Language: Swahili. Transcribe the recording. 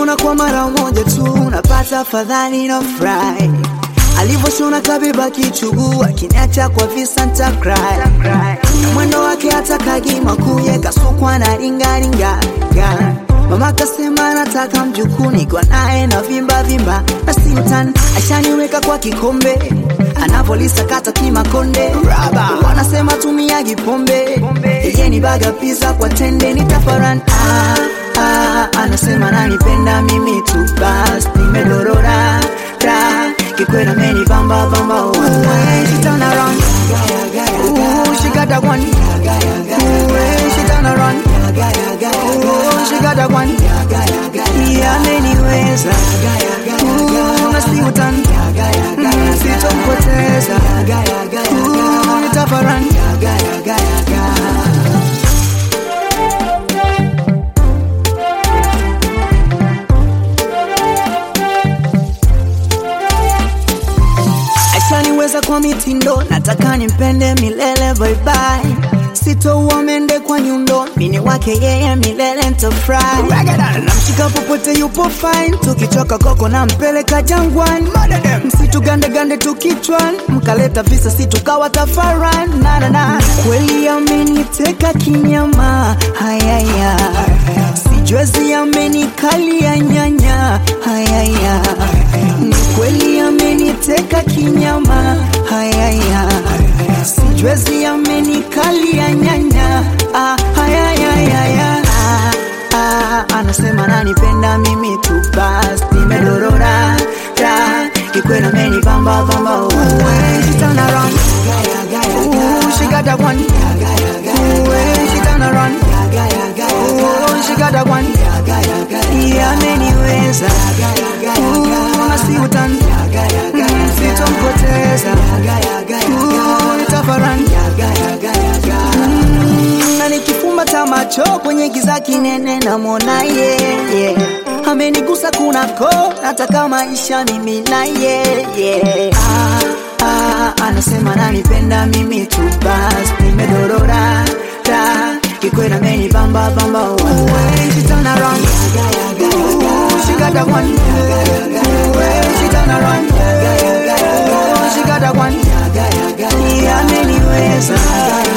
Nikimwona kwa mara moja tu napata fadhali na fry alivyoshona kabeba kichuguu akiniacha kwa visa nta cry na mwendo wake hata kagima kuye kasukwa na ringaringa mama kasema nataka mjukuu niko naye na vimba vimba na simtan ashaniweka kwa kikombe anapolisakata kimakonde wanasema tumiagi pombe yeye ni baga pizza kwa tende nitafaran ah, ah, anasema nanipenda mimi tu bas nimedorora ra kikwela meni bamba bamba oh, hey, she turn around Ooh, she got that one Ooh, hey, she turn around Ooh, she got that one Yeah, ameniweza Ooh, nasi utan Mm, sitompoteza Ooh, nitafaran ashaniweza kwa mitindo nataka nimpende milele bye bye sitouwa mende kwa nyundo mini wake yeye milele ntafry namshika popote yupo fine tukichoka koko na mpeleka jangwani msitu gandegande tukichwan mkaleta visa si tukawa tafaran nanana kweli ameniteka kinyama hayaya sijwezi amenikalia nyanya hayaya ni kweli ameniteka kinyama hayaya sijwezi amenikalia nyanya ah, hayayayaya ah, ah, anasema nanipenda mimi tu bas nimedorora ra kikwela meni bamba bamba oh, hey, she turn around Ooh, she got that one Ooh, hey, she turn around Ooh, she got that one Yeah, ameniweza Ooh, nasi utan Mm, sitompoteza Ooh, nitafaran Mm, na nikifumba ta macho kwenye giza kinene namwona yeye yeah. amenigusa kunako nataka maisha mimi na yeye yeah. ah, ah, anasema nanipenda mimi tu bas nimedorora ra kikwela meni bamba bamba oh, hey, she turn around Ooh, she got that one Ooh, hey, she turn around Ooh, she got that one Yeah, ameniweza